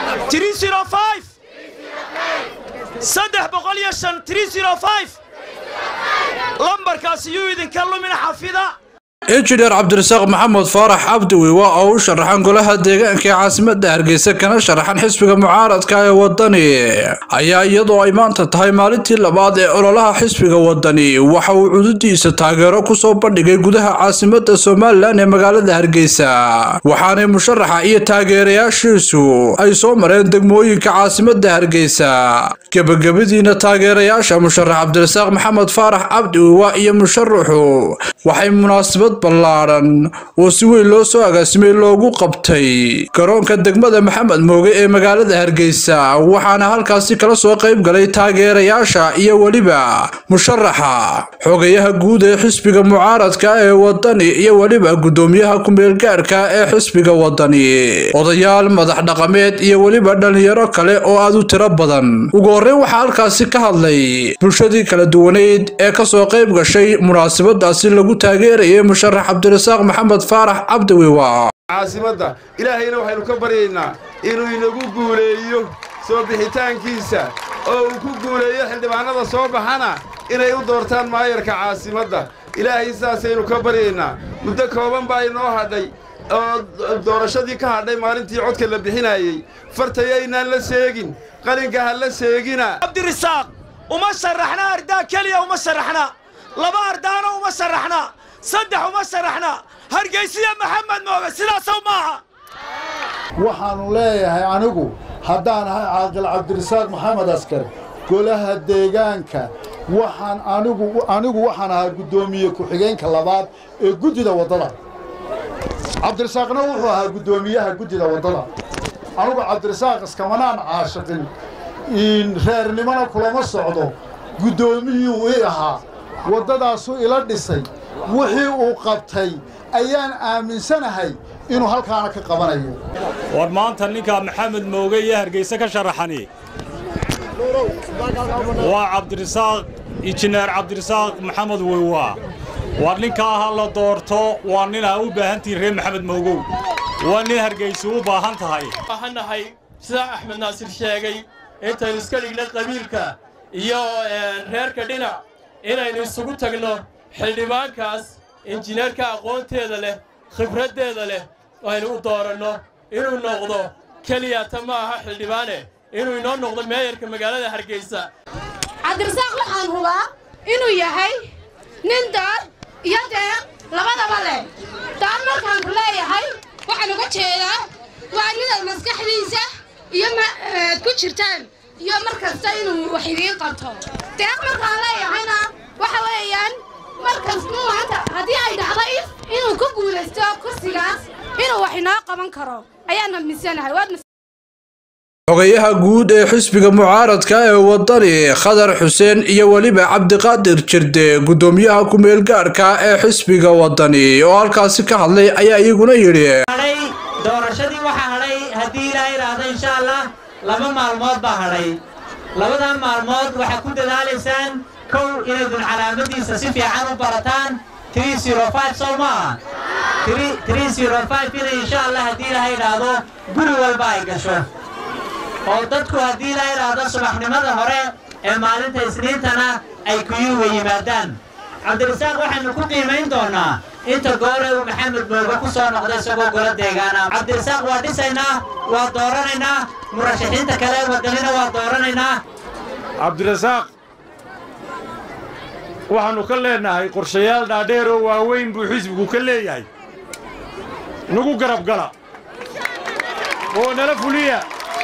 saddex boqol iyo shan three zero five lambarkaasi yuu idinka lumin xafida injineer cabdirasaaq maxamed faarax cabdiwi waa oo u sharaxan golaha deegaanka ee caasimada hargeysa kana sharaxan xisbiga mucaaradka ee wadani ayaa iyadoo ay maanta tahay maalintii labaad ee ololaha xisbiga wadani waxa uu cududiisa taageero kusoo bandhigay gudaha caasimada somalilan ee magaalada hargeysa waxaanay musharaxa iyo taageerayaashiisu ay soo mareen degmooyinka caasimada hargeysa gebagabadiina taageerayaasha musharax cabdirasaaq maxamed faarax cabdiwi waa iyo musharaxu waxay munaasabad ballaadhan oo si weyn loo soo agaasimay loogu qabtay garoonka degmada maxamed mooge ee magaalada hargeysa waxaana halkaasi kala soo qayb galay taageerayaasha iyo weliba musharaxa xogayaha guud ee xisbiga mucaaradka ee wadani iyo weliba guddoomiyaha ku-meelgaarhka ee xisbiga wadani odayaal madax dhaqameed iyo weliba dhallinyaro kale oo aad u tiro badan ugu horreyn waxaa halkaasi ka hadlay bulshadii kala duwaneyd ee kasoo qayb gashay munaasabadaasi lagu taageerayay musharax cabdirasaaq maxamed faarax cabdiwiwa caasimadda ilaahayna waxaynu ka baryaynaa inuu inagu guuleeyo soo bixitaankiisa oo uu ku guuleeyo xildhibaanada soo baxana inay u doortaan maayarka caasimadda ilaahay sidaasaynu ka baryaynaa muddo kooban baa inoo hadhay oo doorashadii ka hadhay maalintii codka la bixinaayey fartayaynaan la seegin qalinka ha la seegina cabdirasaaq uma sharaxna ardaa keliya uma sharaxna laba ardaana uma sharaxna saddex uma sharaxna hargaysiya maxamed mooge sidaasow maaha waxaannu leeyahay anigu haddaan ahay caaqil cabdirasaaq maxamed askar golaha deegaanka waxaan anigu anigu waxaan ahaa guddoomiye ku-xigeenka labaad ee guddida waddada cabdirasaaqna wuxuu ahaa guddoomiyaha guddida waddada anigu cabdirasaaq iskamanaan caashiqin reernimona kulama socdo guddoomiyuu ii ahaa waddadaasuu ila dhisay wixii uu qabtay ayaan aaminsanahay inuu halkaana ka qabanayo war maanta ninkaa maxamed mooge iyo hargayse ka sharaxani waa cabdirasaaq injineer cabdirasaaq maxamed weywaa war ninkaa ha la doorto waa nin aa u baahantihin reer maxamed moogow waa nin hargaysu u baahan tahay waxaanahay sidaa axmed naasir sheegay intaynu iska dhigna qabiilka iyo reerka dhinac inaynu isugu tagno xildhibaankaas injineerka aqoonteeda leh khibraddeeda leh aynu u dooranno inuu noqdo keliyata ma aha xildhibaane inuu inoo noqdo meeyarka magaalada hargeysa cabdirasaaq waxaan hubaa inuu yahay nin daar iyo deeq labadaba leh daar markaan ku leeyahay waxaan uga jeedaa waa ninad maskaxdiisa iyo maad ku jirtaan iyo mar kasta inuu wax idiin qabto deeq markaan leeyahayna waxa weeyaan markasku maanta haddii ay dhacdo if inuu ku guulaysto kursigaas inuu wax inoo qaban karo ayaan amisanahay xogayaha guud ee xisbiga mucaaradka ee wadani khadar xuseen iyo weliba cabdiqaadir jirde guddoomiyaha ku-meelgaarhka ee xisbiga wadani oo halkaasi ka hadlay ayaa iyaguna yidhi doorashadii waxaa hadhay haddii ilaa idhaahdo insha allah laba maalmood baa hadhay labadan maalmood waxaad ku dadaalaysaan kow inaydun calaamadiisa si fiican u barataan sow maaha inay insha allah haddii ilaha idhaahdo guri walba ay gasho oo dadku haddii ilaha idhaahdo subaxnimada hore ee maalinta isniintana ay kuyuuga yimaadaan cabdirasaaq waxaynu ku qiimayn doonaa inta goore uu maxamed mooge ku soo noqda isagoo golo deegaana cabdirasaaq waa dhisaynaa waa dooranaynaa murashaxiinta kale wadanina waa dooranaynaa cabdirasaaq waxaannu ka leennahay qorshayaal dhaadheer oo waaweyn buu xisbigu ka leeyahay nagu garab gala oo nala fuliya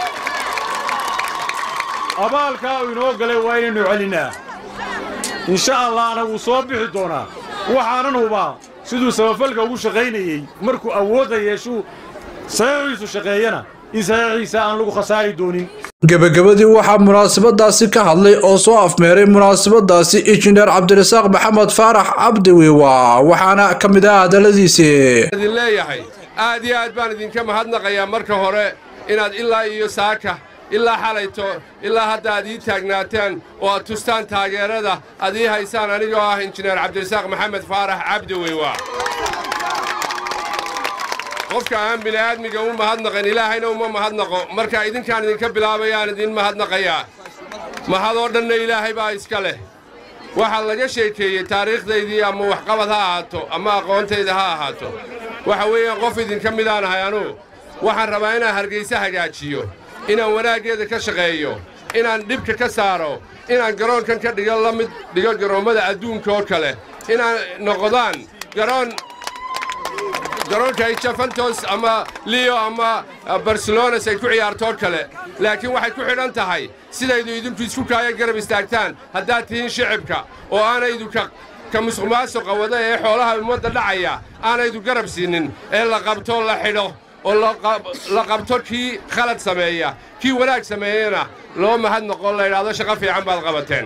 abaalkaa uu inoo galay waa inaynu celinnaa insha allahna wuu soo bixi doonaa waxaanan hubaa siduu samafalka ugu shaqaynayey markuu awoodda yeeshuu saxiixiisu shaqeeyana in saxiixiisa aan lagu khasaari doonin gebagabadii waxaa munaasabadaasi ka hadlay oo soo afmeeray munaasabadaasi injineer cabdirasaaq maxamed faarax cabdiwiwa waxaana ka mid ah hadalladiisii idin leeyahay aad iyo aad baan idinka mahadnaqayaa marka hore inaad ilaa iyo saaka ilaa xalayto ilaa hadda aad ii taagnaataan oo aad tustaan taageerada aad ii haysaan anigoo ah injineer cabdirasaaq maxamed faarax cabdiwiwa qofka aan bini'aadmiga u mahadnaqin ilaahayna uma mahadnaqo marka idinkaan idinka bilaabayaan idin mahadnaqayaa mahadoo dhanna ilaahay baa iska leh waxaa laga sheekeeyey taariikhdaydii ama waxqabad ha ahaato ama aqoontayda ha ahaato waxa weeyaan qof idinka midaan ahay anugu waxaan rabaa inaan hargayse hagaajiyo inaan wanaaggeeda ka shaqeeyo inaan dhibka ka saaro inaan garoonkan ka dhigo la mid dhigo garoommada adduunka oo kale inaan noqdaan garoon garoonka ay jafantos ama leo ama barcelonas ay ku ciyaartoo kale laakiin waxay ku xidhan tahay sidaydu idinku isku kaaya garab istaagtaan haddaad tihiin shicibka oo aanaydu ka ka musuqmaasuqa wada ee xoolaha ummadda dhacaya aanaydu garab siinin ee la qabto la xidho oo la qabto kii khalad sameeya kii wanaag sameeyena loo mahad noqo la yidhaahdo shaqo fiican baad qabateen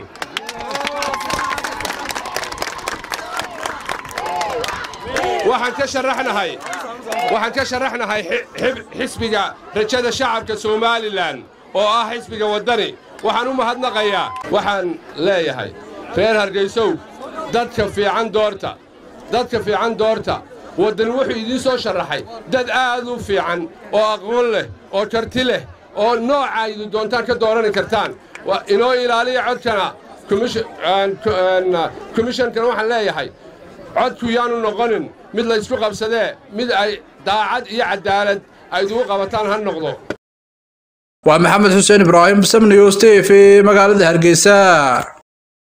waxaan ka sharaxnahay waxaan ka sharaxnahay xisbiga rajada shacabka somalilan oo ah xisbiga waddani waxaan u mahadnaqayaa waxaan leeyahay reer hargaysow dadka fiican doorta dadka fiican doorta waddani wuxuu idiin soo sharaxay dad aad u fiican oo aqoon leh oo karti leh oo nooca idu doontaan ka doorani kartaan inoo ilaaliya codkana komishankana waxaan leeyahay codku yaanu noqonin mid laysku qabsadee mid ay daacad iyo caddaalad aydugu qabataan ha noqdo waa maxamed xuseen ibraahim samniyo stef magaalada hargeysa